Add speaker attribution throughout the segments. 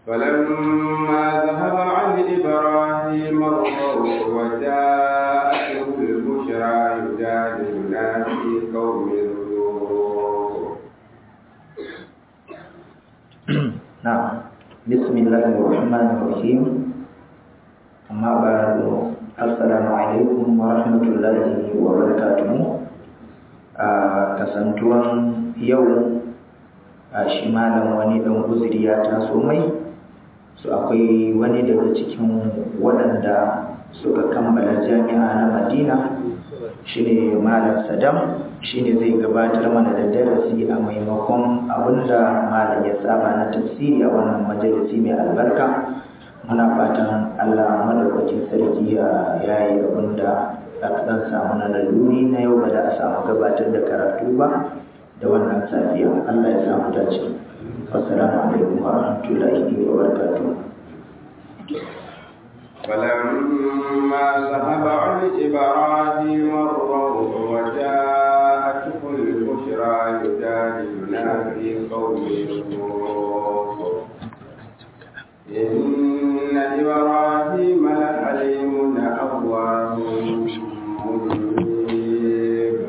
Speaker 1: فلما ذهب عن إبراهيم الروع وجاءته البشرى يجادلنا في قوم لوط
Speaker 2: نعم بسم الله الرحمن الرحيم أما بعد السلام عليكم ورحمة الله وبركاته kasantuwan yau a shi malam wani ɗan uzuri ya taso mai su akwai wani daga cikin waɗanda suka kammala jami'a na madina shine malam sadam shine zai gabatar mana da darasi a maimakon abinda malam ya saba na tafsiri a wannan majalisi mai albarka muna fatan allah madaukakin sarki ya yayi abinda aka dan samu na laluri na yau ba da a samu gabatar da karatu ba da wannan safiya allah ya samu dace assalamu alaikum wa rahmatullahi wa barakatuh
Speaker 1: فلما ذهب عن إبراهيم الروع وجاءته البشرى يجادلنا في قوم لوط إن إبراهيم لحليم أواه منيب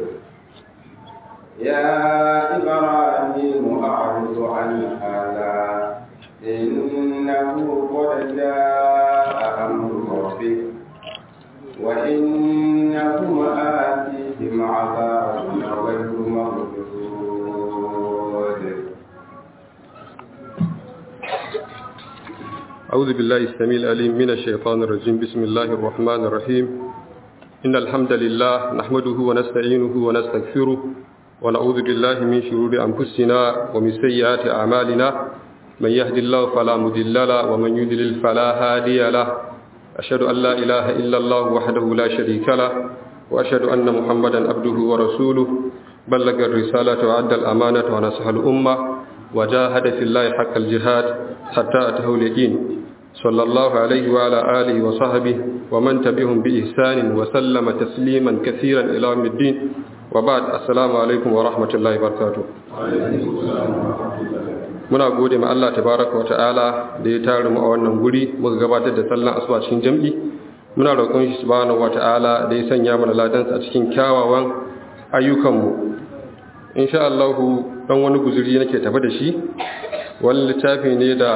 Speaker 1: يا إبراهيم أعرض عن هذا إنه قد جاء أمر ربك وإنهم آتيهم عذاب غير مردود
Speaker 3: أعوذ بالله السميع العليم من الشيطان الرجيم بسم الله الرحمن الرحيم إن الحمد لله نحمده ونستعينه ونستغفره ونعوذ بالله من شرور أنفسنا ومن سيئات أعمالنا من يهد الله فلا مضل له ومن يضلل فلا هادي له أشهد أن لا إله إلا الله وحده لا شريك له وأشهد أن محمدا عبده ورسوله بلغ الرسالة وأدى الأمانة ونصح الأمة وجاهد في الله حق الجهاد حتى أتاه اليقين صلى الله عليه وعلى آله وصحبه ومن تبعهم بإحسان وسلم تسليما كثيرا إلى يوم الدين وبعد السلام عليكم ورحمة الله وبركاته muna gode ma Allah tabaraka wa ta'ala da ya tare mu a wannan guri muka gabatar da sallan asuba cikin jam'i muna roƙon shi subhanahu wa ta'ala da ya sanya mana ladansa a cikin kyawawan ayyukanmu insha Allah dan wani guzuri nake tafi da shi wani littafi ne da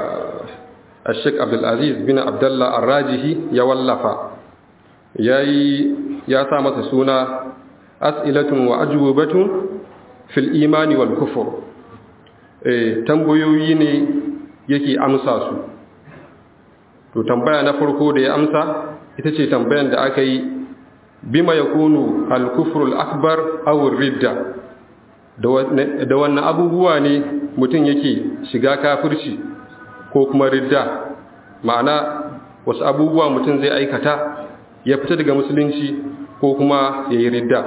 Speaker 3: Sheikh Abdul Aziz bin Abdullah Ar-Rajihi ya wallafa yayi ya sa masa suna as'ilatun wa ajwabatun fil imani wal kufr eh tambayoyi ne yake amsa su to tambaya na farko da ya amsa ita ce tambayan da aka yi bima yakunu al-kufru al-akbar aw ar-ridda da wannan abubuwa ne mutum yake shiga kafirci ko kuma ridda ma'ana wasu abubuwa mutum zai aikata ya fita daga musulunci ko kuma ya yi ridda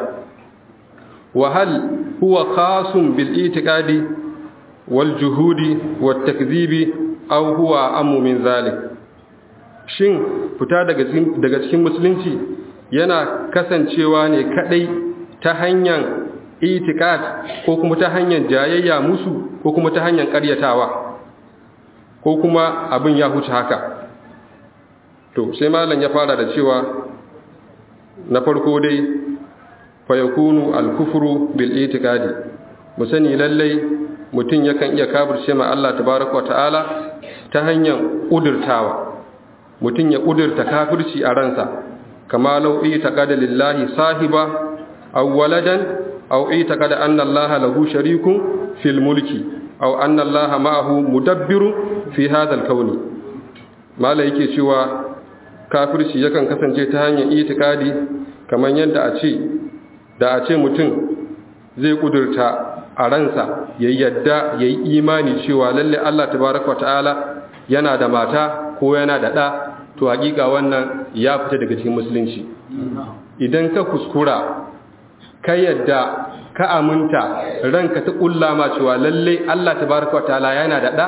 Speaker 3: wahal huwa khasun bil itiqadi wal juhudi wat takzibi aw huwa ammu min zalik shin fita daga daga cikin musulunci yana kasancewa ne kadai ta hanyar itikad ko kuma ta hanyar jayayya musu ko kuma ta hanyar karyatawa ko kuma abin ya huce haka to sai malam ya fara da cewa na farko dai fa yakunu al-kufru bil itikadi mu sani lallai mutum yakan iya kafirce ma Allah tabaraka wa ta'ala ta hanyar kudurtawa mutum ya kudurta kafirci a ransa kama lau itaqada lillahi sahiba aw waladan aw itaqada anna allaha lahu sharikun fil mulki aw anna allaha ma'ahu mudabbirun fi hadha al-kawni mala yake cewa kafirci yakan kasance ta hanyar itikadi kamar yadda a ce da a ce mutum zai kudurta a ransa ya yadda ya yi imani cewa lalle Allah tabaraka ta'ala yana da mata ko yana da ɗa to hakika wannan ya fita daga cikin musulunci idan ka kuskura ka yadda ka aminta ranka ta kulla ma cewa lalle Allah tabaraka ta'ala yana da ɗa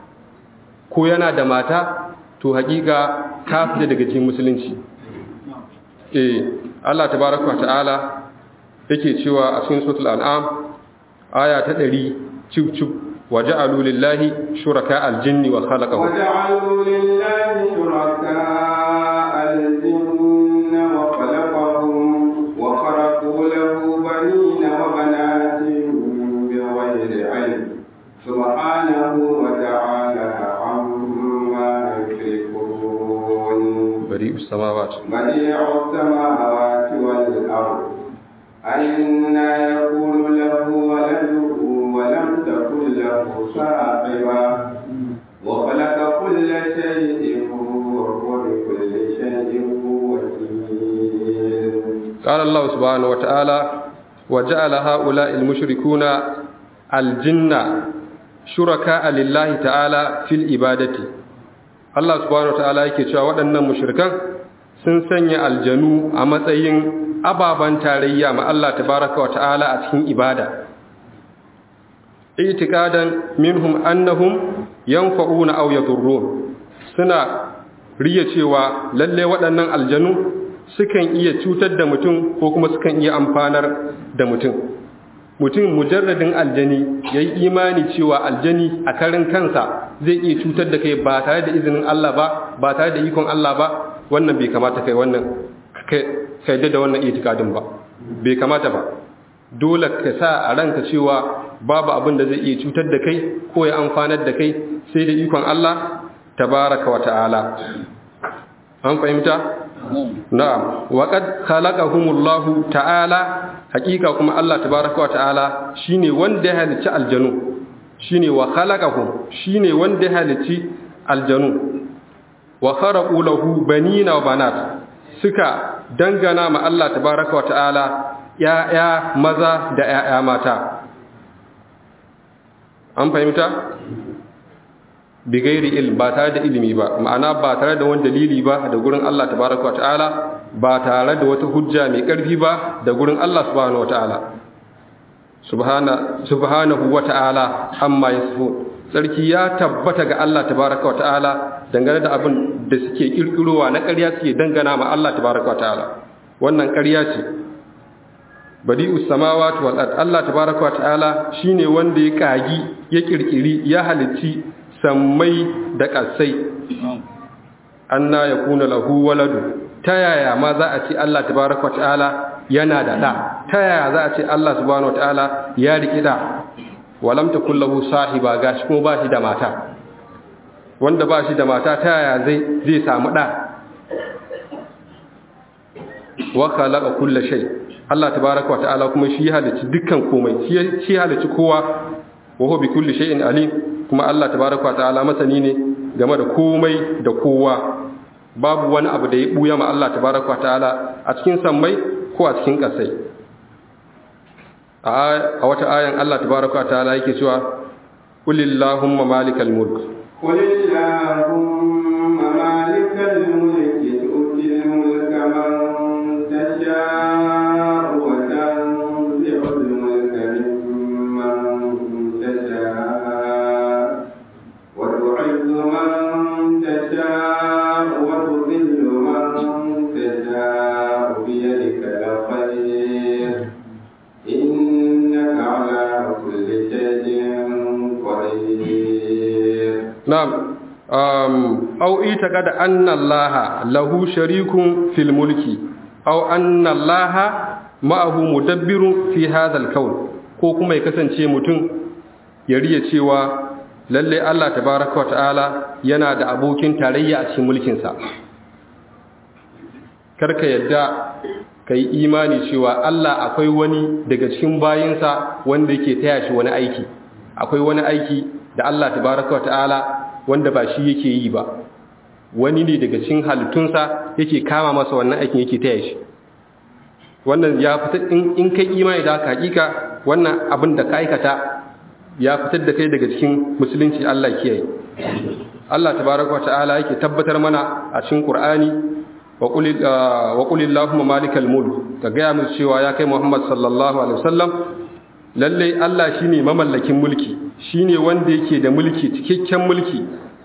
Speaker 3: ko yana da mata to hakika ka fita daga cikin musulunci eh Allah tabaraka ta'ala yake cewa a cikin suratul an'am aya ta 100 cif cif وجعلوا لله شركاء الجن وخلقهم
Speaker 1: وجعلوا لله شركاء الجن وخلقهم وخرقوا له بنين وبنات بغير علم سبحانه وتعالى عما يشركون
Speaker 3: بريء السماوات
Speaker 1: بديع السماوات والأرض أنا يكون له ولد ولم تكن له صاحبة وخلق كل شيء وهو بكل شيء وكيل
Speaker 3: قال الله سبحانه وتعالى وجعل هؤلاء المشركون الجن شركاء لله تعالى في العبادة Allah subhanahu wataala yake cewa waɗannan mushrikan sun sanya aljanu a matsayin ababan tarayya ma Allah tabaraka wa ta'ala a cikin ibada itiqadan minhum annahum yanfa'una aw yadurrun suna riya cewa lalle waɗannan aljanu sukan iya cutar da mutum ko kuma sukan iya amfanar da mutum mutum mujarradin aljani ya yi imani cewa aljani a karin kansa zai iya cutar da kai ba tare da izinin Allah ba ba tare da ikon Allah ba wannan bai kamata kai wannan kai da wannan itikadin ba bai kamata ba dole ka sa a ranka cewa babu abin da zai iya cutar da kai ko ya amfanar da kai sai da ikon Allah tabaraka wa ta'ala an fahimta na'am wa qad khalaqahumullahu ta'ala hakika kuma Allah tabaraka wa ta'ala shine wanda ya halicci aljanu shine wa khalaqahum shine wanda ya halicci aljanu wa kharaqu lahu banina wa banat suka dangana ma Allah tabaraka wa ta'ala ya'ya maza da ya'ya mata an fahimta bigairi ilm ba tare da ilimi ba ma'ana ba tare da wani dalili ba da gurin Allah tabaraka ta'ala ba tare da wata hujja mai ƙarfi ba da gurin Allah subhanahu wata'ala subhana subhanahu wata'ala amma yasifun sarki ya tabbata ga Allah tabaraka ta'ala dangane da abin da suke kirkirowa na ƙarya suke dangana ma Allah tabaraka ta'ala wannan ƙarya ce badi'us samawati wal ard Allah tabaraka ta'ala shine wanda ya kagi ya kirkiri ya halicci sammai da ƙasai anna ya kuna lahu waladu ta yaya ma za a ce Allah tabaraka ta'ala yana da ɗa ta yaya za a ce Allah subhanahu ta'ala ya riƙi ɗa walam ta kullahu sahiba gashi kuma ba shi da mata wanda ba shi da mata ta yaya zai zai samu ɗa wa khalaqa kulla shay Allah tabaraka wa ta'ala kuma shi halicci dukkan komai shi halicci kowa wa huwa bi kulli shay'in alim kuma Allah tabaraka ta'ala masani ne game da komai da kowa babu wani abu da ya buya ma Allah tabaraka ta'ala a cikin sammai ko a cikin kasai a wata ayan Allah tabaraka ta'ala yake cewa qulillahumma malikal mulk
Speaker 1: qulillahumma malikal mulki tu'til mulka man tasha'u wa tanzi'ul mulka mimman tasha'u وتعز من تشاء وتذل من تشاء بيدك الخير إنك على كل شيء قدير
Speaker 3: نعم أو اعتقد أن الله له شريك في الملك أو أن الله معه مدبر في هذا الكون ko kuma ya kasance mutum ya riya cewa lalle Allah tabaraka wata'ala yana da abokin tarayya a cikin mulkinsa karka yadda ka yi imani cewa Allah akwai wani daga cikin bayinsa wanda yake taya shi wani aiki akwai wani aiki da Allah tabaraka wata'ala wanda ba shi yake yi ba wani ne daga cikin halittunsa yake kama masa wannan aikin yake taya shi wannan ya fita in kai imani da haka hakika wannan abin da ka aikata ya fitar da kai daga cikin musulunci Allah kiyaye Allah tabaraka ta'ala yake tabbatar mana a cikin Qur'ani wa qul wa qul allahumma malikal mulk ka ga mu cewa ya kai Muhammad sallallahu alaihi wasallam lalle Allah shine mamallakin mulki shine wanda yake da mulki cikakken mulki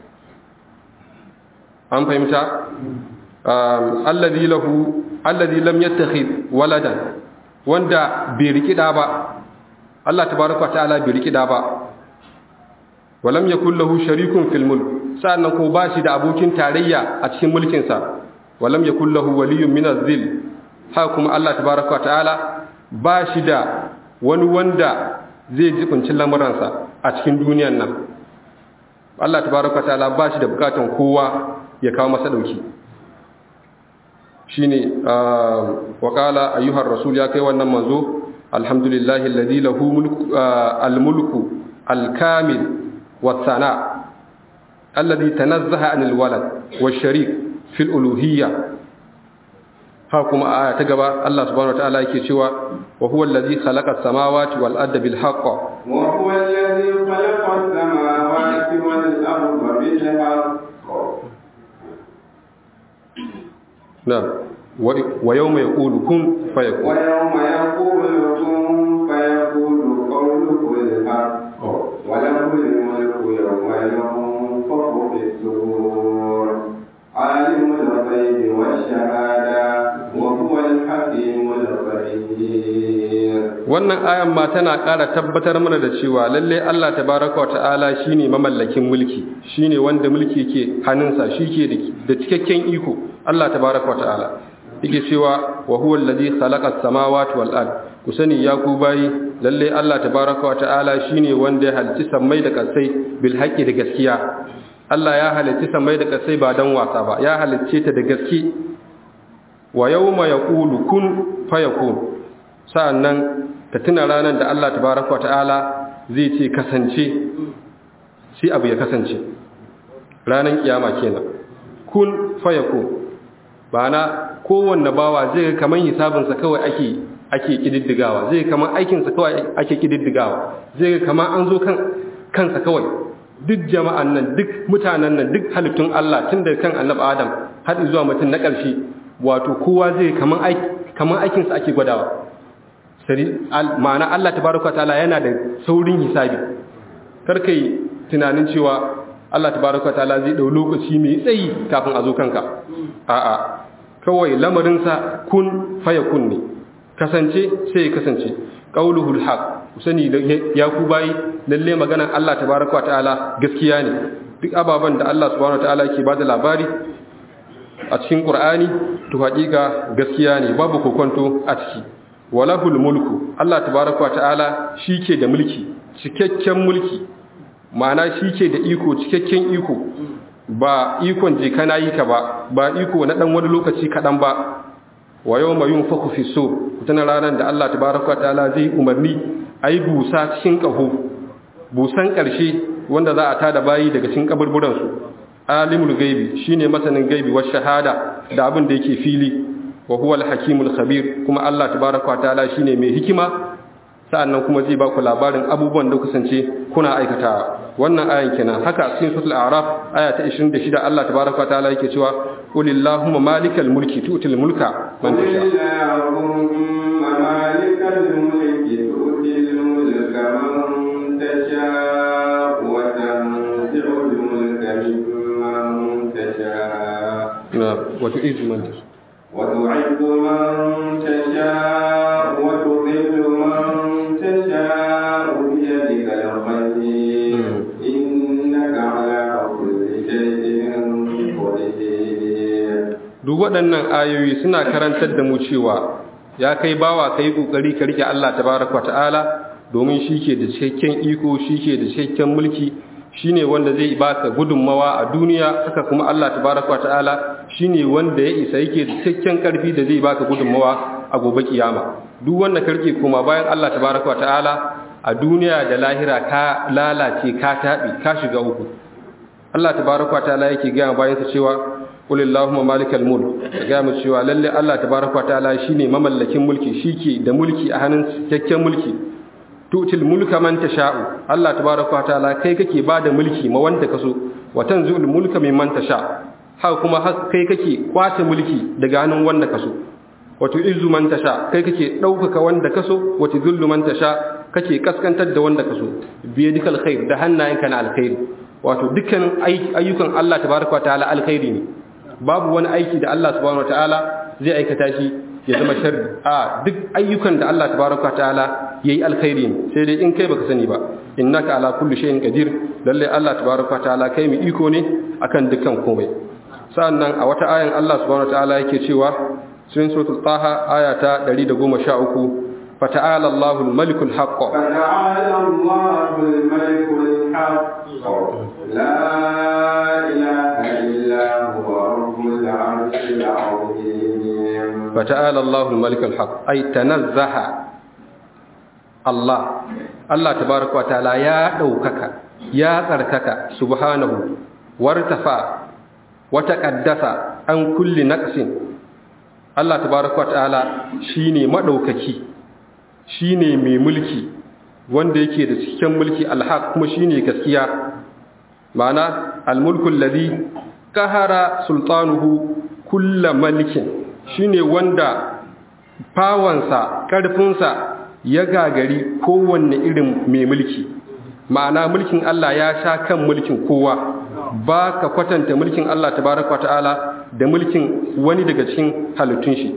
Speaker 3: an fahimta alladhi lahu alladhi lam yattakhid waladan wanda bai riki da ba Allah tabaraka ta'ala bai riki da ba walam yakul lahu sharikun fil mulk sa'annan ko ba shi da abokin tarayya a cikin mulkin sa walam yakul lahu waliyyun min az-zil haka kuma Allah tabaaraka ta'ala ba shi da wani wanda zai jibinci lamuransa a cikin duniyan nan Allah tabaaraka ta'ala ba shi da bukatun kowa ya kawo masa dauki shine wa qala ayyuhar rasul ya kai wannan manzo alhamdulillahi alladhi lahu mulku al-mulku al-kamil والثناء الذي تنزه عن الولد والشريك في الألوهية هاكم آية تقبى الله سبحانه وتعالى يكيشوا وهو الذي خلق السماوات والأرض بالحق
Speaker 1: وهو الذي خلق السماوات والأرض بالحق
Speaker 3: نعم ويوم يقول كن فيكون
Speaker 1: ويوم يقول كن فيكون قوله الحق وله الملك يوم ينفخ في الصور عالم الغيب والشهادة وهو الحكيم الخبير
Speaker 3: wannan ayan ma tana ƙara tabbatar mana da cewa lalle Allah tabaraka wata'ala shine mamallakin mulki shine wanda mulki ke hannunsa shike da cikakken iko Allah tabaraka wata'ala yake cewa wa huwa allazi khalaqa as-samawati wal ard ku sani ya ku bayi lalle Allah tabaraka wata'ala shine wanda ya halicci sammai da kasai bil haqqi da gaskiya Allah ya halicci sammai da kasai ba dan wasa ba ya halicce ta da gaske wa yawma yaqulu kun fayakun sa'annan ka tuna ranar da Allah tabaraka ta'ala zai ce kasance sai abu ya kasance ranar kiyama kenan kun fayakun ba na kowanne bawa zai ga kaman hisabinsa kawai ake ake kididdigawa zai kaman aikinsa kawai ake kididdigawa zai ga kaman an zo kan kansa kawai duk jama'an nan duk mutanen nan duk halittun Allah tun da kan annabi Adam har zuwa mutum na ƙarshe wato kowa zai kaman aiki kaman aikinsa ake gwadawa ma'ana Allah tabaraka ta'ala yana da saurin hisabi karka yi tunanin cewa Allah tabaraka ta'ala zai dau lokaci mai tsayi kafin a zo kanka a'a kawai lamarinsa kun faya kun ne kasance sai ya kasance qauluhul haq sani ya ku bayi lalle maganar Allah tabaraka ta'ala gaskiya ne duk ababan da Allah subhanahu ta'ala ke bada labari a cikin Qur'ani to haƙiƙa gaskiya ne babu kokonto a ciki walahul mulku Allah tabaraka ta'ala shike da mulki cikakken mulki ma'ana shike da iko cikakken iko ba ikon je kana yi ka ba ba iko na dan wani lokaci kadan ba wa yawma yunfaku fi sur tana ranar da Allah tabaraka ta'ala zai umarni ayi busa cikin kaho busan karshe wanda za a tada bayi daga cikin kaburburan su alimul gaibi shine masanin gaibi wa shahada da abin da yake fili wa huwa al-hakimul khabir kuma Allah tabaaraka ta'ala shine mai hikima sa'annan kuma zai ba ku labarin abubuwan da kusance kuna aikata wannan ayan kenan haka cikin suratul a'raf aya ta 26 Allah tabaaraka ta'ala yake cewa qulillahumma malikal mulki tu'til mulka man tasha
Speaker 1: اللهم مالك الملك تؤتي الملك من تشاء وتنزع الملك ممن تشاء
Speaker 3: na wa tu'izzu man tasha
Speaker 1: وتعز من تشاء وتذل من تشاء بيدك الخير إنك على كل شيء قدير
Speaker 3: duk waɗannan ayoyi suna karantar da mu cewa ya kai bawa ka yi ƙoƙari ka rike Allah tabaraka wa ta'ala domin shi ke da cikakken iko shi ke da cikakken mulki shi ne wanda zai baka gudunmawa a duniya haka kuma Allah tabaraka wa ta'ala shi ne wanda ya isa yake da cikakken ƙarfi da zai baka gudunmawa a gobe kiyama duk wanda ka rike kuma bayan Allah tabaraka wa ta'ala a duniya da lahira ka lalace ka taɓi ka shiga uku Allah tabaraka wa ta'ala yake gaya bayansa cewa qul allahumma malikal mulk ga mu cewa lalle Allah tabaaraka wa ta'ala shine mamallakin mulki shike da mulki a hannun cikakken mulki tutil mulka man tasha'u Allah tabaaraka wa ta'ala kai kake bada mulki ma wanda kaso wa tanzul mulka mimman tasha ha kuma kai kake kwace mulki daga hannun wanda kaso wa tu'izzu man tasha kai kake daukaka wanda kaso wa tudhillu man tasha kake kaskantar da wanda kaso biyadikal khair da hannayenka na alkhairi wato dukkan ayyukan Allah tabaaraka wa ta'ala alkhairi ne babu wani aiki da Allah subhanahu wataala zai aikata shi ya zama sharri a duk ayyukan da Allah tabaraka wataala yayi alkhairi ne sai dai in kai baka sani ba innaka ala kulli shay'in qadir lalle Allah tabaraka ta'ala kai mu iko ne akan dukkan komai sannan a wata ayan Allah subhanahu ta'ala yake cewa cikin suratul taha aya ta 113 fata'ala Allahul malikul haqq
Speaker 1: فتعالى الله الملك الحق لا إله إلا هو رب العرش العظيم
Speaker 3: fata'ala Allahul malikul haqq ay tanazzaha Allah Allah tabaraka wa ta'ala ya daukaka ya tsarkaka subhanahu wartafa wa taqaddasa an kulli naqsin Allah tabaraka wa ta'ala shine madaukaki shine mai mulki wanda yake da cikin mulki alhaq kuma shine gaskiya ma'ana almulku alladhi qahara sultanuhu kullu malikin shine wanda fawansa ƙarfinsa ya gagari kowanne irin mai mulki ma'ana mulkin Allah ya sha kan mulkin kowa ba ka kwatanta mulkin Allah tabaraka ta'ala da mulkin wani daga cikin halittun shi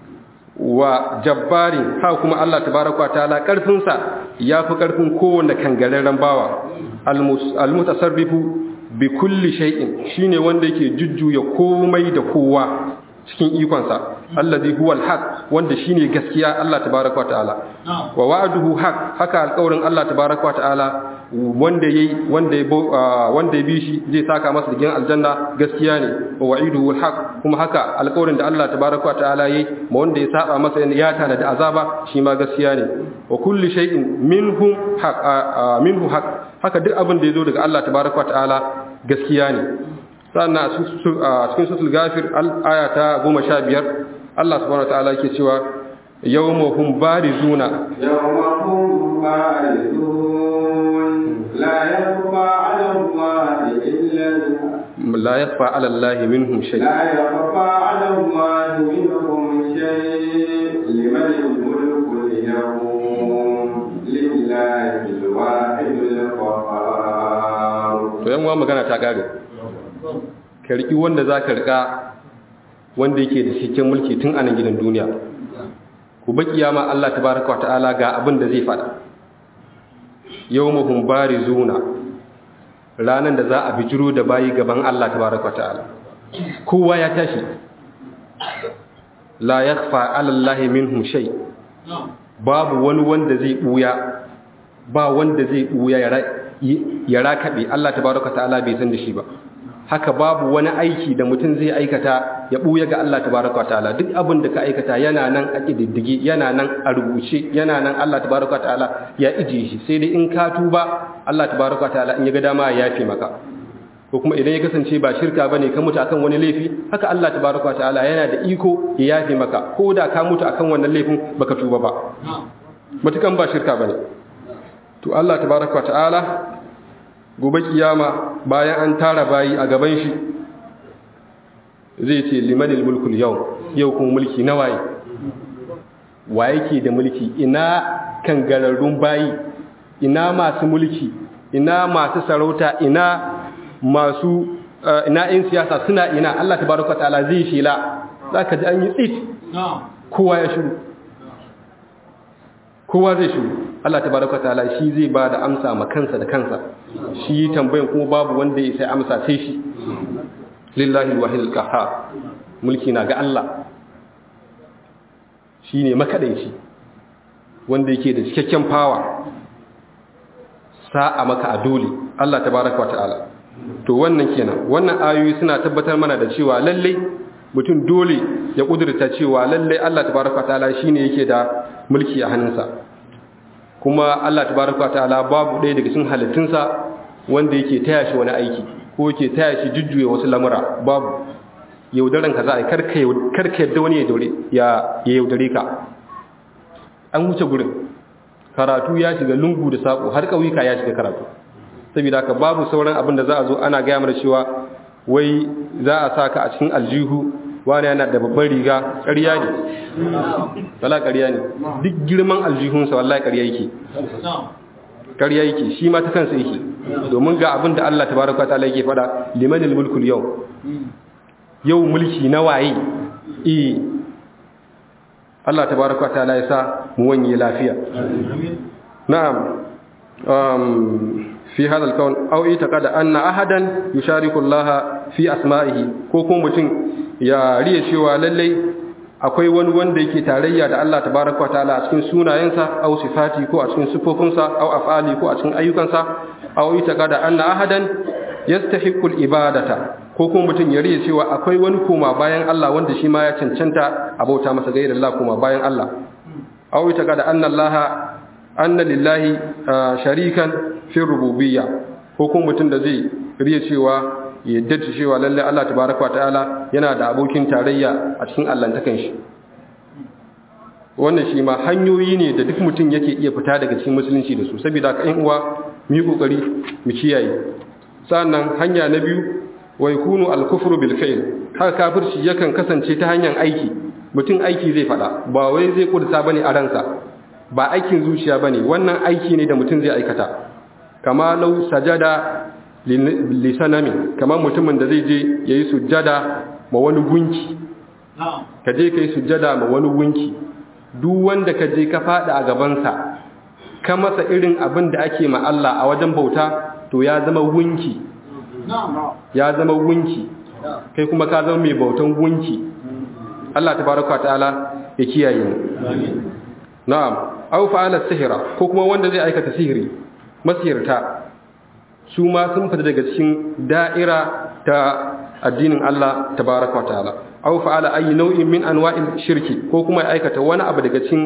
Speaker 3: wa jabbarin ha kuma Allah tabaraka ta'ala ƙarfinsa ya fi ƙarfin kowanne kangararren bawa almutasarrifu bi kulli shay'in shine wanda yake jujjuya komai da kowa cikin ikonsa allazi huwal haq wanda shine gaskiya Allah tabaaraka wa ta'ala wa wa'duhu haq haka alƙawarin Allah tabaaraka wa ta'ala wanda yayi wanda ya wanda ya bi shi zai saka masa da aljanna gaskiya ne wa wa'iduhu haq kuma haka alƙawarin da Allah tabaaraka wa ta'ala yayi ma wanda ya saba masa ya tana da azaba shi ma gaskiya ne wa kulli shay'in minhu haq minhu haq haka duk abin da yazo daga Allah tabaaraka wa ta'ala gaskiya ne sannan a cikin sutul gafir aya ta goma sha biyar Allah subhanahu ta'ala ke cewa yawmahum barizuna
Speaker 1: يوم هم بارزون لا يخفى على الله إلا
Speaker 3: la yakhfa 'ala Allahi minhum shay
Speaker 1: لا يخفى على الله منهم شيء لمن الملك اليوم لله الواحد القهار
Speaker 3: to yan uwa magana ta kare ka riki wanda zaka rika wanda yake da cikin mulki tun a nan gidan duniya ku ba kiyama Allah tabaaraka wa ta'ala ga abin da zai fada yawmuhum barizuna ranan da za a bijiro da bayi gaban Allah tabaaraka wa ta'ala kowa ya tashi la yakhfa 'ala Allahi minhum shay babu wani wanda zai buya ba wanda zai buya ya ra- ya rakabe Allah tabaaraka wa ta'ala bai san da shi ba haka babu wani aiki da mutum zai aikata ya buya ga Allah tabaraka wa ta'ala duk abin da ka aikata yana nan a kididdige yana nan a rubuce yana nan Allah tabaraka wa ta'ala ya ije shi sai dai in ka tuba Allah tabaraka wa ta'ala in ya ga dama ya yafe maka ko kuma idan ya kasance ba shirka bane ka mutu akan wani laifi haka Allah tabaraka wa ta'ala yana da iko ya yafe maka ko da ka mutu akan wannan laifin baka tuba ba matukan ba shirka bane to Allah tabaraka wa ta'ala gobe kiyama bayan an tara bayi a gaban shi zai ce limanil mulkul yau yau kuma mulki na waye wa yake da mulki ina kangararrun bayi ina masu mulki ina masu sarauta ina masu ina yin siyasa suna ina Allah tabaraka ta'ala zai shela zaka ji an yi tsit kowa ya shiru kowa zai shiru Allah tabaraka ta'ala shi zai ba da amsa ma kansa da kansa shi tambayan kuma babu wanda ya sai amsa sai shi lillahi alwahid alqahhar mulki na ga Allah shine makadaici wanda yake da cikakken power sa'a maka a dole Allah tabaraka wa ta'ala to wannan kenan wannan ayoyi suna tabbatar mana da cewa lalle mutum dole ya kudurta cewa lalle Allah tabaraka wa ta'ala shine yake da mulki a hannunsa kuma Allah tabaraka wa ta'ala babu ɗaya daga cikin halittunsa wanda yake taya shi wani aiki ko yake taya shi jujjuya wasu lamura babu yaudaran ka za a yi karka yadda wani ya yaudare ka an wuce gurin karatu ya shiga lungu da saƙo har ƙauyuka ya shiga karatu saboda haka babu sauran abin da za a zo ana gaya mana cewa wai za a sa ka a cikin aljihu wani yana da babban riga ƙarya ne wala ƙarya ne duk girman aljihunsa wallahi ƙarya yake ƙarya yake shi ma ta kansa yake domin ga abin da Allah tabaraka ta'ala yake fada limanil mulkul yau yau mulki na waye eh Allah tabaraka ta'ala ya sa mu wanye lafiya na'am um fi hadha al-kawn aw itaqada anna ahadan yushariku Allah fi asma'ihi ko kuma mutum ya riya cewa lallai akwai wani wanda yake tarayya da Allah tabaraka ta'ala a cikin sunayensa aw sifati ko a cikin sifofinsa aw af'ali ko a cikin ayyukansa aw itaqada anna ahadan yastahiqqu al-ibadata ko kuma mutum ya riya cewa akwai wani koma bayan Allah wanda shi ma ya cancanta a bauta masa gairar Allah koma bayan Allah aw itaqada anna Allah anna lillahi sharikan fi rububiyya ko kuma mutum da zai riya cewa yadda ta cewa lalle Allah tabaraka ta'ala yana da abokin tarayya a cikin allantakan shi wannan shi ma hanyoyi ne da duk mutum yake iya fita daga cikin musulunci da su saboda haka ƴan uwa mu yi kokari mu kiyaye sannan hanya na biyu wa yakunu al-kufru bil fi'l haka kafirci yakan kasance ta hanyar aiki mutum aiki zai fada ba wai zai kudurta bane a ransa ba aikin zuciya bane wannan aiki ne da mutum zai aikata kama lau sajada lisanami kamar mutumin da zai je ya yi sujjada ma wani gunki ka je ka yi sujjada ma wani gunki duk wanda ka je ka fada a gabansa ka masa irin abin da ake ma Allah a wajen bauta to ya zama gunki ya zama gunki kai kuma ka zama mai bautan gunki Allah tabaraka ta'ala ya kiyaye mu na'am aw fa'ala sihira ko kuma wanda zai aikata sihiri masihirta su ma sun fita daga cikin da'ira ta addinin Allah tabaraka wa ta'ala aw fa'ala ayi nau'in min anwa'il shirki ko kuma ya aikata wani abu daga cikin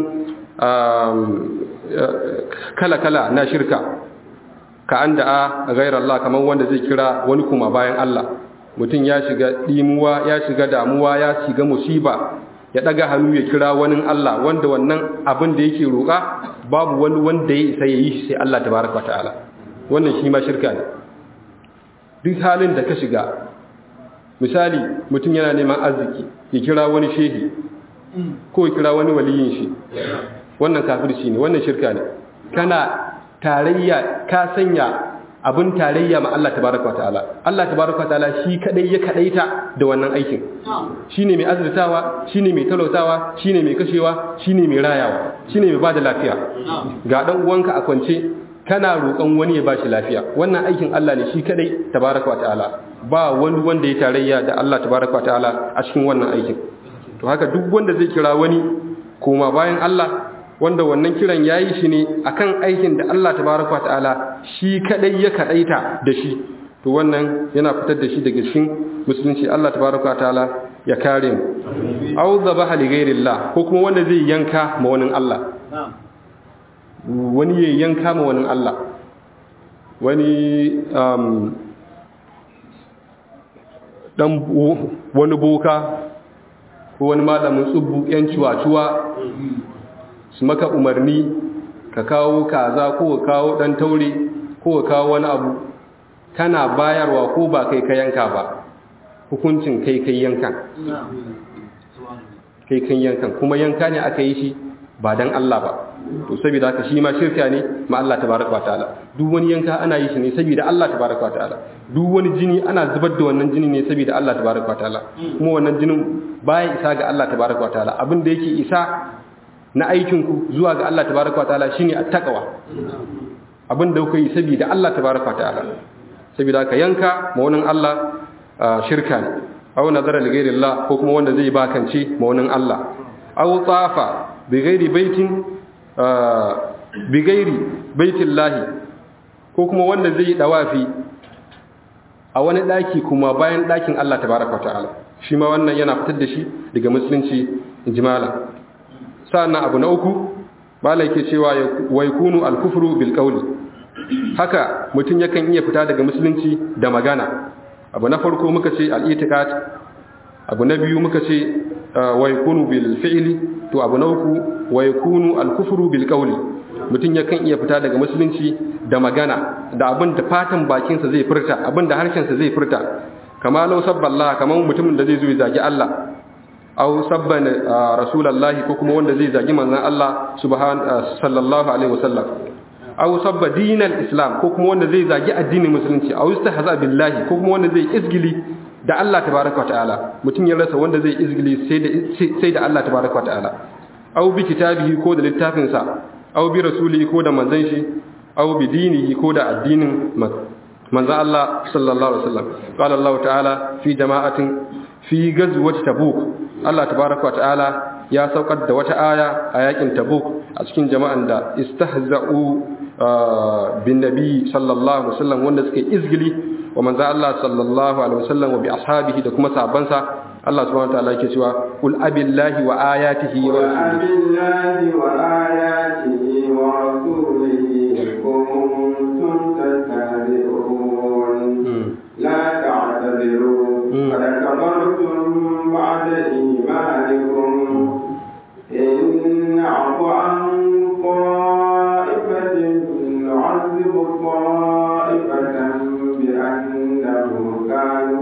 Speaker 3: kala-kala na shirka ka an da'a ghairar Allah kamar wanda zai kira wani kuma bayan Allah mutum ya shiga dimuwa ya shiga damuwa ya shiga musiba ya daga hannu ya kira wani Allah wanda wannan abin da yake roƙa babu wani wanda ya isa ya yi shi sai Allah tabaraka wa ta'ala wannan shi ma shirka ne duk halin da ka shiga misali mutum yana neman arziki ya kira wani shehi ko ya kira wani waliyin shi wannan kafirci ne wannan shirka ne kana tarayya ka sanya abin tarayya ma Allah tabaraka wataala Allah tabaraka wataala shi kadai ya kadaita da wannan aikin shine mai azurtawa shine mai talautawa shine mai kashewa shine mai rayawa shine mai bada lafiya ga dan uwanka a kwance kana roƙon wani ya bashi lafiya wannan aikin Allah ne shi kadai tabaraka wataala ba wani wanda ya tarayya da Allah tabaraka wataala a cikin wannan aikin to haka duk wanda zai kira wani koma bayan Allah wanda wannan kiran yayi shi ne akan aikin da Allah tabaraka wataala shi kadai ya kadaita da shi to wannan yana fitar da shi daga cikin musulunci Allah tabaraka wataala ya kare mu aw dhabaha li ghairillah ko kuma wanda zai yanka ma wani Allah wani ya yanka ma wani Allah wani dan wani boka ko wani malamin tsubbu yan ciwa-ciwa su maka umarni ka kawo kaza ko ka kawo dan taure ko ka kawo wani abu kana bayarwa ko ba kai ka yanka ba hukuncin kai kai yankan kai kan yankan kuma yanka ne aka yi shi ba dan Allah ba to saboda haka shi ma shirka ne ma Allah tabaraka wa ta'ala duk wani yanka ana yi shi ne saboda Allah tabaraka wa ta'ala duk wani jini ana zubar da wannan jini ne saboda Allah tabaraka wa ta'ala kuma wannan jinin baya isa ga Allah tabaraka wa ta'ala abin da yake isa na aikin ku zuwa ga Allah tabaraka wa ta'ala shine attaqwa abin da kuka yi saboda Allah tabaraka wa ta'ala saboda haka yanka ma wannan Allah shirka ne aw nazara li ghairi Allah ko kuma wanda zai bakance ma wannan Allah aw tsafa bi ghairi baitin bigairi baitin lahi ko kuma wanda zai dawafi a wani daki kuma bayan dakin Allah tabaraka ta'ala shi ma wannan yana fitar da shi daga musulunci jimala sa'annan abu na uku bala yake cewa wa yakunu al-kufru bil qawli haka mutum yakan iya fita daga musulunci da magana abu na farko muka ce al-i'tiqad abu na biyu muka ce wa yakunu bil fi'li to abu na uku wa yakunu al-kufru bil qawli mutum yakan iya fita daga musulunci da magana da abin da fatan bakinsa zai furta abin da harshensa zai furta kama law sabballah kaman mutumin da zai zo ya zagi Allah aw sabban rasulullahi ko kuma wanda zai zagi manzon Allah subhan sallallahu alaihi wasallam aw sabba dinal islam ko kuma wanda zai zagi addinin musulunci aw istahza billahi ko kuma wanda zai izgili da Allah tabaraka ta'ala mutum ya rasa wanda zai izgili sai da sai da Allah tabaraka ta'ala aw bi kitabihi ko da littafin sa aw bi rasulihi ko da manzon shi aw bi dinihi ko da addinin manzo Allah sallallahu alaihi wasallam qala Allah ta'ala fi jama'atin fi ghazwati tabuk Allah tabaaraka wa ta'ala ya saukar da wata aya a yakin tabuk a cikin jama'an da istahza'u bin nabi sallallahu alaihi wasallam wanda suke izgili wa manzo Allah sallallahu alaihi wasallam wa bi ashabihi da kuma sahabbansa Allah subhanahu wa ta'ala yake cewa qul abillahi wa ayatihi wa
Speaker 1: abillahi wa ayatihi wa rasulihi kuntum tastahzi'un la ta'tadiru qad kafartum ba'da imanikum in 'afu an ta'ifatin nu'adhib ta'ifatan bi annahum kanu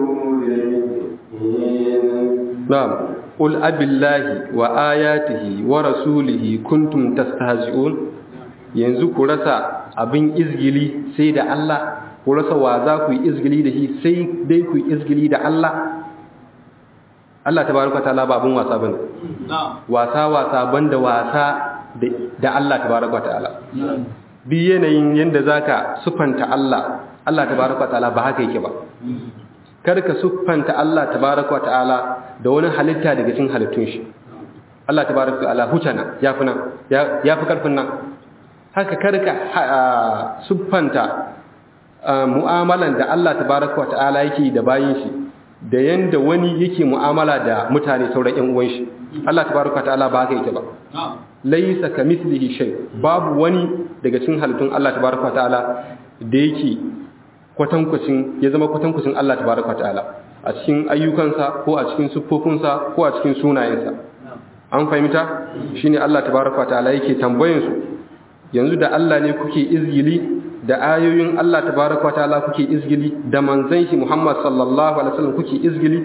Speaker 1: mujrimin
Speaker 3: نعم قل أبي الله وآياته ورسوله كنتم تستهزئون yanzu ku rasa abin izgili sai da Allah ku rasa wa za ku yi izgili da shi sai dai ku yi izgili da Allah Allah tabaraka ta'ala ba abin wasa bane wasa wasa banda wasa da Allah tabaraka ta'ala bi yanayin yanda zaka sufanta Allah Allah tabaraka ta'ala ba haka yake ba kar ka siffanta Allah tabaraka ta'ala da wani halitta daga cikin halittun shi Allah tabaraka ta'ala hutana yafi nan yafi karfin nan haka kar ka siffanta mu'amalan da Allah tabaraka ta'ala yake da bayin shi da yanda wani yake mu'amala da mutane sauran ƴan uwan shi Allah tabaraka ta'ala ba haka yake ba laysa kamithlihi shay babu wani daga cikin halittun Allah tabaraka ta'ala da yake kwatankwacin ya zama kwatankwacin Allah tabaraka ta'ala a cikin ayyukansa ko a cikin siffofinsa ko a cikin sunayensa an fahimta shine Allah tabaraka ta'ala yake tambayin su yanzu da Allah ne kuke izgili da ayoyin Allah tabaraka ta'ala kuke izgili da manzon shi Muhammad sallallahu alaihi wasallam kuke izgili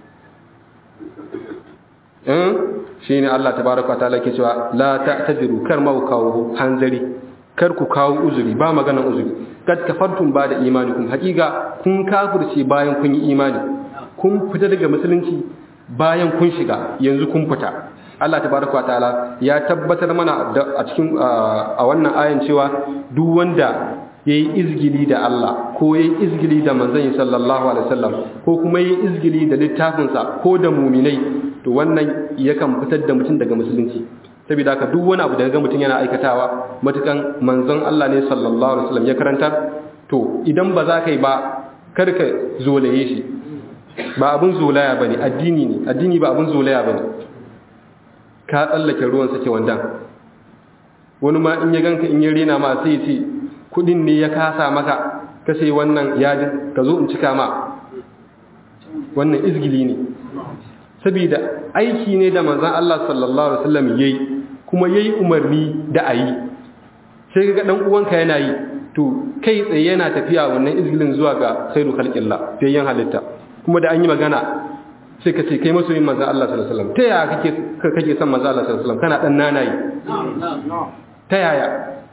Speaker 3: eh shine Allah tabaraka ta'ala yake cewa la ta'tadiru kar ma kawo hanzari kar ku kawo uzuri ba maganan uzuri kad kafartum ba da imanikum hakika kun kafirce bayan kun yi imani kun fita daga musulunci bayan kun shiga yanzu kun fita Allah tabaraka wa ta'ala ya tabbatar mana a cikin a wannan ayan cewa duk wanda yayi izgili da Allah ko yayi izgili da manzon sallallahu alaihi wasallam ko kuma yayi izgili da littafinsa ko da muminai to wannan yakan fitar da mutum daga musulunci saboda haka duk wani abu da ga mutum yana aikatawa matukan manzon Allah ne sallallahu alaihi wasallam ya karantar to idan ba za ka yi ba kar ka zolaye shi ba abun zolaya bane addini ne addini ba abun zolaya bane ka tsallake ruwan sake wandan wani ma in ya ganka in ya rena ma sai ce kudin ne ya kasa maka ka sai wannan yadin ka zo in cika ma wannan izgili ne saboda aiki ne da manzan Allah sallallahu Alaihi wasallam ya yi kuma ya yi umarni da a yi sai ga ɗan uwanka yana yi to kai tsaye yana tafiya wannan izgilin zuwa ga khairu khalqillah fiyayyen halitta kuma da an yi magana sai ka ce kai masoyin manzan Allah sallallahu Alaihi wasallam ta yaya kake kake son manzan Allah sallallahu Alaihi wasallam kana dan nanayi ta yaya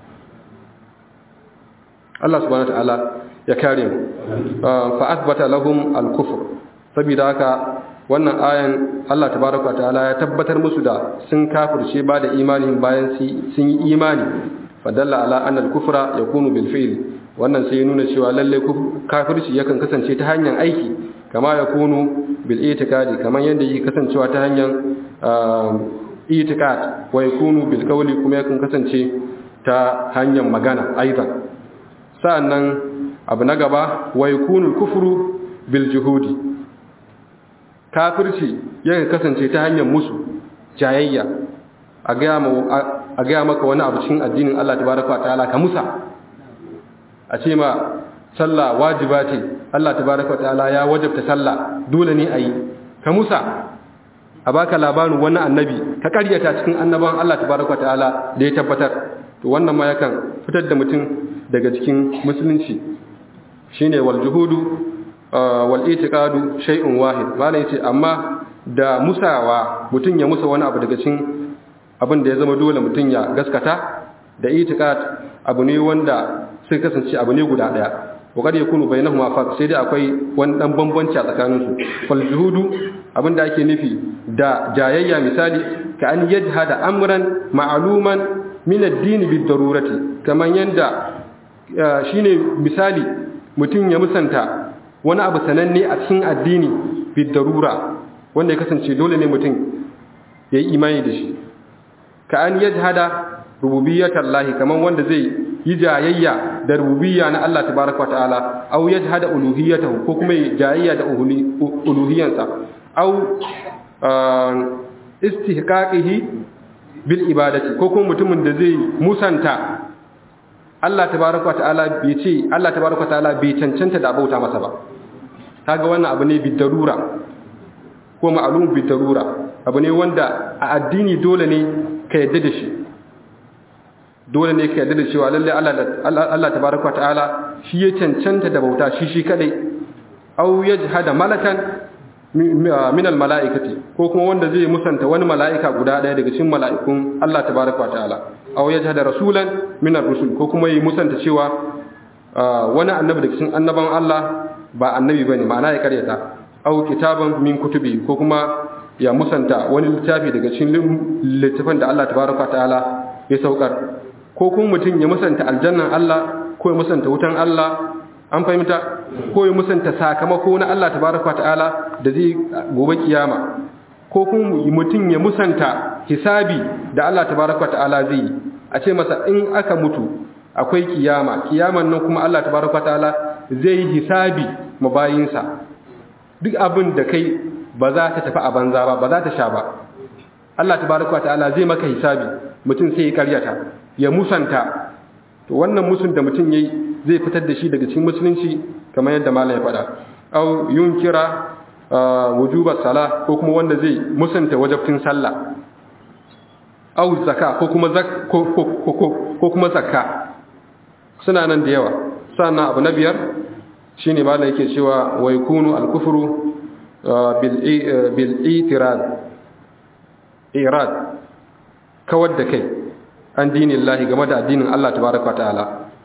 Speaker 3: Allah subhanahu wa ta'ala ya kare mu fa athbata lahum al-kufr saboda haka wannan ayan Allah tabaraka ta'ala ya tabbatar musu da sun kafirce ba da imanin bayan sun yi imani fadalla ala anna al-kufra yakunu bil fi'l wannan sai ya nuna cewa lalle kafirci yakan kasance ta hanyar aiki kama yakunu bil itikadi kaman yanda yake kasancewa ta hanyar itikad wa yakunu bil qawli kuma yakan kasance ta hanyar magana aidan sa'annan abu na gaba wa yakunu al-kufru bil juhudi kafirci yakan kasance ta hanyar musu jayayya a gaya maka wani abu cikin addinin Allah tabaraka ta'ala ka musa a ce ma sallah wajiba ce Allah tabaraka ta'ala ya wajabta sallah dole ne a yi ka musa a baka labarin wani annabi ka karyata cikin annaban Allah tabaraka ta'ala da ya tabbatar to wannan ma yakan fitar da mutum daga cikin musulunci shine wal juhudu wal itiqadu shay'un wahid malai yace amma da musawa mutun ya musa wani abu daga cikin abin da ya zama dole mutun ya gaskata da itiqad abu ne wanda sai kasance abu ne guda daya wa kad yakunu bainahuma farq sai dai akwai wani dan bambanci a tsakanin su fal juhudu abin da ake nufi da jayayya misali ka an yajhada amran ma'luman min ad-din bid darurati kaman yanda shine misali mutum ya musanta wani abu sananne a cikin addini bi darura wanda ya kasance dole ne mutum ya yi imani da shi ka an yajhada rububiyyatan lahi kaman wanda zai yi jayayya da rububiyya na Allah tabaraka ta'ala aw yajhada uluhiyyatahu ko kuma yi jayayya da uluhiyyansa aw istihqaqihi bil ibadati ko kuma mutumin da zai musanta Allah tabaraka ta'ala bai ce Allah tabaraka ta'ala bai cancanta da bauta masa ba kaga wannan abu ne bi darura ko ma'lum bi darura abu ne wanda a addini dole ne ka yadda da shi dole ne ka yadda da cewa lalle Allah Allah tabaraka ta'ala shi ya cancanta da bauta shi shi kadai aw yajhada malakan min al mala'ikati ko kuma wanda zai musanta wani mala'ika guda daya daga cikin mala'ikun Allah tabaraka ta'ala aw yajhada rasulan min ar rusul ko kuma yi musanta cewa wani annabi daga cikin annaban Allah ba annabi bane ma'ana ya karyata aw kitaban min kutubi ko kuma ya musanta wani littafi daga cikin littafin da Allah tabaraka ta'ala ya saukar ko kuma mutum ya musanta aljannan Allah ko ya musanta wutan Allah an fahimta ko ya musanta sakamako na Allah tabaraka ta'ala da zai gobe kiyama ko kuma mutum ya musanta hisabi da Allah tabaraka ta'ala zai a ce masa in aka mutu akwai kiyama kiyaman nan kuma Allah tabaraka ta'ala zai hisabi mabayinsa duk abin da kai ba za ta tafi a banza ba ba za ta sha ba Allah tabaraka ta'ala zai maka hisabi mutum sai ya karyata ya musanta to wannan musun da mutum yayi zai fitar da shi daga cikin musulunci kamar yadda malam ya faɗa aw yunkira wujuba sala ko kuma wanda zai musanta wajibtin sallah aw zakka ko kuma zak ko ko kuma zakka suna nan da yawa sannan abu na biyar shine malam yake cewa wa yakunu al-kufru bil bil itirad irad kawar da kai an dinin lahi game da addinin Allah tabaraka ta'ala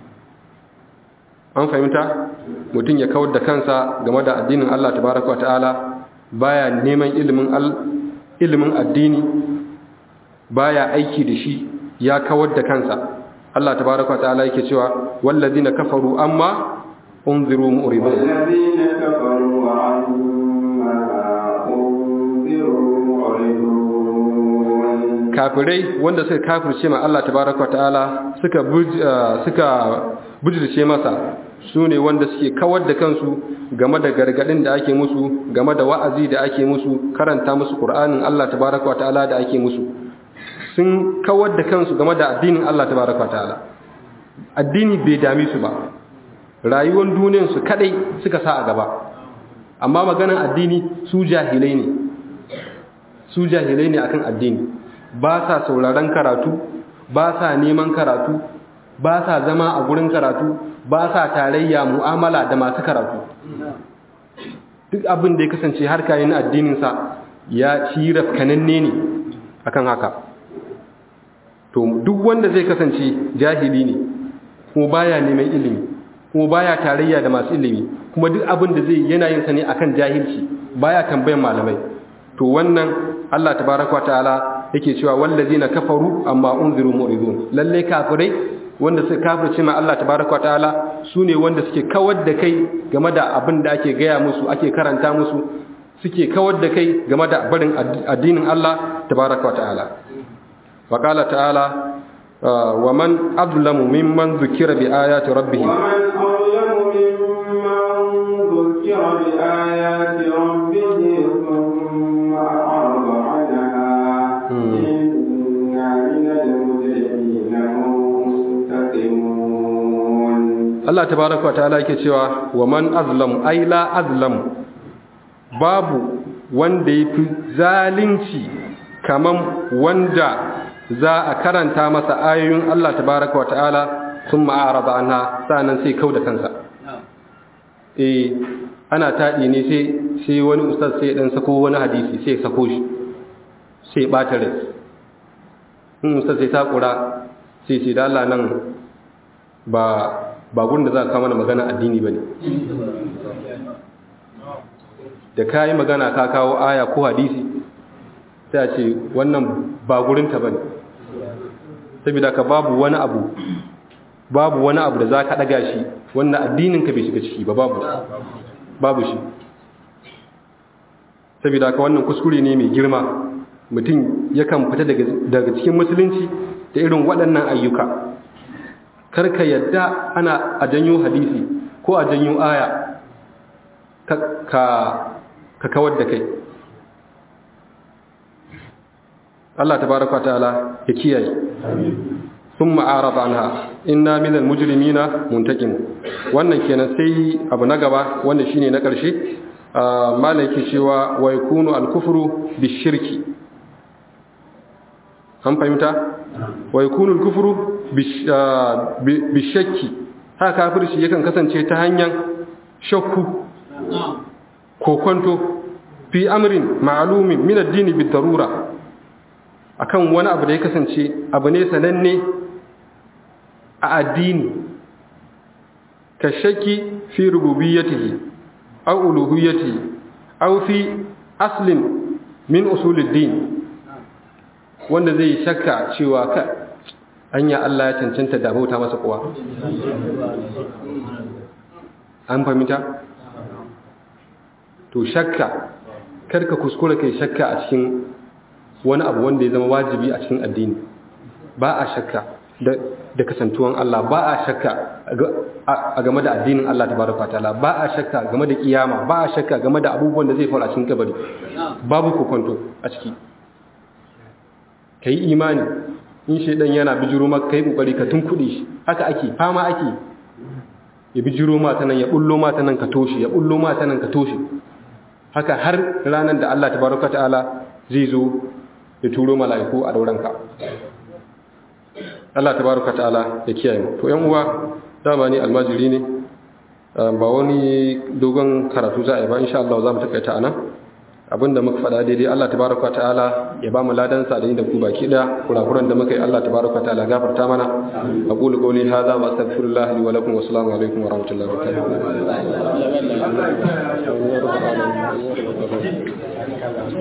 Speaker 3: an fahimta mutum ya kawar da kansa game da addinin Allah tabaraka ta'ala baya neman ilimin ilimin addini baya aiki da shi ya kawar da kansa Allah tabaraka ta'ala yake cewa wallazina kafaru amma unziru mu'ridun
Speaker 1: والذين كفروا عما أنذروا معرضون
Speaker 3: kafirai wanda suka kafirce ma Allah tabaraka ta'ala suka suka bujirce masa su ne wanda suke kawar da kansu game da gargadin da ake musu game da wa'azi da ake musu karanta musu Qur'anin Allah tabaraka ta'ala da ake musu sun kawar da kansu game da addinin Allah tabaraka ta'ala addini bai dami su ba rayuwar duniyar su kadai suka sa a gaba amma maganan addini su jahilai ne su jahilai ne akan addini ba sa sauraron karatu ba sa neman karatu ba sa zama a gurin karatu ba sa tarayya mu'amala da masu karatu duk abin da ya kasance har kayan addininsa ya ci rafkananne ne akan haka to duk wanda zai kasance jahili ne kuma baya neman ilimi kuma baya tarayya da masu ilimi kuma duk abin da zai yana yin sa ne akan jahilci baya tambayan malamai to wannan Allah tabaraka ta'ala yake cewa wallazina kafaru amma unziru mu'ridun lalle kafirai wanda suka kafirce ma Allah tabaraka ta'ala sune wanda suke kawar da kai game da abin da ake gaya musu ake karanta musu suke kawar da kai game da barin addinin Allah tabaraka ta'ala wa qala ta'ala wa man azlamu mimman zukira bi ayati rabbih
Speaker 1: ومن أظلم ممن ذكر بآيات ربه ثم أعرض عنها إنا من المجرمين منتقمون
Speaker 3: Allah tabaraka ta'ala yake cewa wa man azlam ay la azlam babu wanda yafi zalunci kaman wanda za a karanta masa ayoyin Allah tabaraka wa ta'ala thumma a'rada anha sanan sai kauda kansa eh ana taɗi ne sai sai wani ustaz sai dan sako wani hadisi sai sako shi sai bata rai in ustaz sai takura sai sai da Allah nan ba ba gurin da za ka mana magana addini bane da kai magana ka kawo aya ko hadisi sai a ce wannan ba gurin ta bane saboda ka babu wani abu babu wani abu da za ka ɗaga shi wannan addininka bai shiga ciki ba babu babu shi saboda haka wannan kuskure ne mai girma mutum yakan fita daga cikin musulunci da irin waɗannan ayyuka karka yadda ana a janyo hadisi ko a janyo aya ka kawar da kai Allah tabaraka ta'ala ya kiyaye sun ma'arada anha inna minal mujrimina muntakim wannan kenan sai abu na gaba wanda shine na ƙarshe malaki cewa wa yakunu al-kufru bishirki an fahimta wa yakunu al-kufru bishakki haka kafirci yakan kasance ta hanyar shakku kokonto fi amrin ma'lumin min ad-din bid-darura akan wani abu da ya kasance abu ne sananne a addini ka shakki fi rububiyyatihi aw uluhiyyatihi aw fi aslin min usuluddin wanda zai shakka cewa ka anya Allah ya cancanta da bauta masa kuwa an fahimta to shakka karka kuskura kai shakka a cikin wani abu wanda ya zama wajibi a cikin addini ba a shakka da kasantuwan Allah ba a shakka a game da addinin Allah tabaraka ta'ala ba a shakka game da kiyama ba a shakka game da abubuwan da zai faru a cikin kabari babu kokonto a ciki kai imani in shedan yana bijiro maka kai kokari ka tunkuɗe shi haka ake fama ake ya bijiro ma ta nan ya bullo ma ta nan ka toshe ya bullo ma ta nan ka toshe haka har ranar da Allah tabaraka ta'ala zai zo ya turo mala'iku a dauranka Allah tabaraka ta'ala ya kiyaye mu to yan uwa dama ni almajiri ne ba wani dogon karatu za a yi ba insha Allah za mu takaita anan abinda muka faɗa daidai Allah tabaraka ta'ala ya ba mu ladan sa da ni da ku baki da kurakuran da muka yi Allah tabaraka ta'ala gafarta mana aqulu qawli hadha wa astaghfirullah li wa lakum wa assalamu alaikum wa rahmatullahi wa barakatuh